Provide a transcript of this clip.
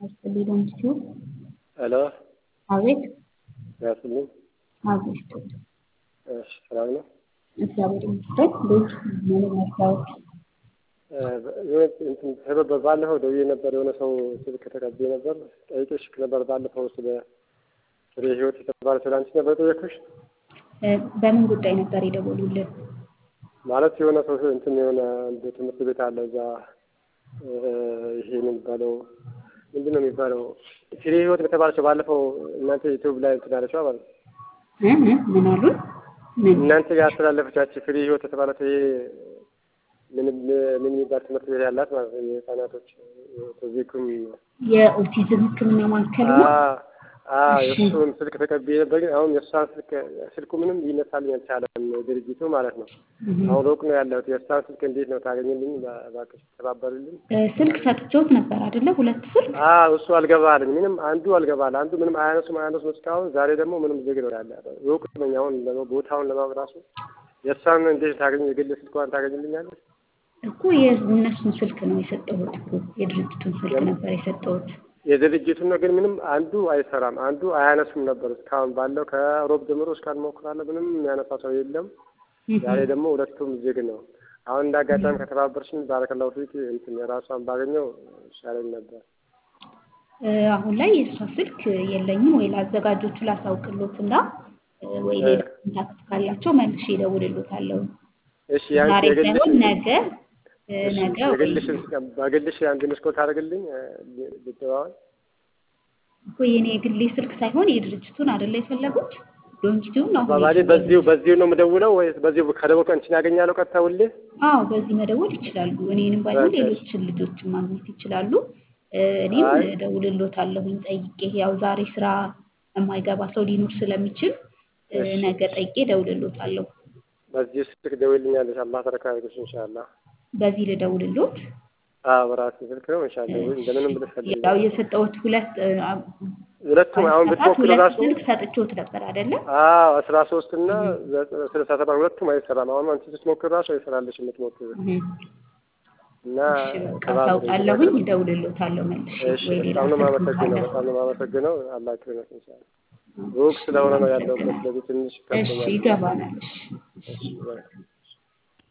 ያስፈልገው ሲሆን ሄሎ አቤት ያስልኝ አቤት እሺ ሰላም ነው እግዚአብሔር ይመስገን ቤት ምን መስታወት ባለፈው ደውዬ ነበር የሆነ ሰው ስልክ ተቀብዬ ነበር ጠይቄሽ ነበር ባለፈው ስለ ፍሬ ህይወት የተባለ ስለ አንቺ ነበር ጠየኩሽ በምን ጉዳይ ነበር የደወሉልን ማለት የሆነ ሰው እንትን የሆነ አንድ ትምህርት ቤት አለ እዛ ይሄ የሚባለው ምንድን ነው የሚባለው ፍሬ ህይወት በተባለችው ባለፈው እናንተ ዩቲዩብ ላይ እንትን አለችው ማለት ምን አሉን እናንተ ጋር ያስተላለፈቻችሁ ፍሬ ህይወት የተባለችው ይሄ ምን ምን የሚባል ትምህርት ቤት ያላት ማለት ነው የህፃናቶች ቶዚኩም የኦቲዝም ህክምና ማዕከል ነው የእሱን ስልክ ተቀብዬ ነበር ግን አሁን የእሷን ስልክ ስልኩ ምንም ሊነሳልኝ አልቻለም ድርጅቱ ማለት ነው አሁን ሩቅ ነው ያለሁት የእሷን ስልክ እንዴት ነው ታገኝልኝ እባክሽ ተባበሩልኝ ስልክ ሰጥቼዎት ነበር አይደለ ሁለት ስልክ እሱ አልገባልኝ ምንም አንዱ አልገባል አንዱ ምንም አያነሱም አያነሱም እስካሁን ዛሬ ደግሞ ምንም ዝግ ነው ያለ ሩቅ ነኝ አሁን ቦታውን ለማወቅ ራሱ የእሷን እንዴት ታገኝ የግል ስልኳን ታገኝልኛለች እኮ የእነሱን ስልክ ነው የሰጠሁት እኮ የድርጅቱን ስልክ ነበር የሰጠሁት የድርጅቱን ነው ግን ምንም አንዱ አይሰራም አንዱ አያነሱም ነበር እስካሁን ባለው ከሮብ ጀምሮ እስካሁን ሞክራለሁ ምንም የሚያነሳ ሰው የለም ዛሬ ደግሞ ሁለቱም ዝግ ነው አሁን እንደ አጋጣሚ ከተባበርሽኝ ባረከላሁ ፊት እንትን የራሷን ባገኘው ይሻለኝ ነበር አሁን ላይ የእሷ ስልክ የለኝም ወይ ለአዘጋጆቹ ላሳውቅሎት እና ወይ ሌላ ኮንታክት ካላቸው መልሼ እደውልሎታለሁ እሺ ያንቺ ዛሬ የግልሽ ሳይሆን ነገ ነገ የግልሽ በግልሽ አንድ መስኮት አድርግልኝ ልትባል እኮ የኔ የግሌ ስልክ ሳይሆን የድርጅቱን አይደለ የፈለጉት ዶንኪቲውን ነው ባባሌ በዚሁ በዚሁ ነው የምደውለው ወይስ በዚሁ ከደወልኩ አንቺን ያገኛለሁ ቀጥታ ሁሌ አዎ በዚህ መደወል ይችላሉ እኔንም ባይሆን ሌሎችን ልጆችን ማግኘት ይችላሉ እኔም እደውልሎታለሁኝ ጠይቄ ያው ዛሬ ስራ የማይገባ ሰው ሊኖር ስለሚችል ነገ ጠይቄ እደውልሎታለሁ በዚህ ስልክ ደውልኛለሽ አላህ ተረካ ያድርግሽ ኢንሻአላህ በዚህ ልደውልሎት አዎ በራሴ ስልክ ነው ኢንሻአላህ እንደምንም ብለሽ ፈልጊ ያው የሰጠሁት ሁለት ሁለቱም አሁን ብትሞክር ሁለት ራሱ ስልክ ሰጥቼዎት ነበር አይደለ አዎ አስራ ሶስት እና ስልሳ ሰባት ሁለቱም አይሰራም አሁን አንቺ ስትሞክር ራሱ አይሰራልሽ የምትሞክር እና ካሳውቃለሁኝ እደውልሎታለሁ መልሼ እሺ ወይ ሌላ በጣም ነው ስልክ የማመሰግነው ካለ በጣም ነው የማመሰግነው አላህ ይክረምሽ ኢንሻአላህ ሩቅ ስለሆነ ነው ያለሁበት ስለዚህ ትንሽ እሺ ይገባናል እሺ እሺ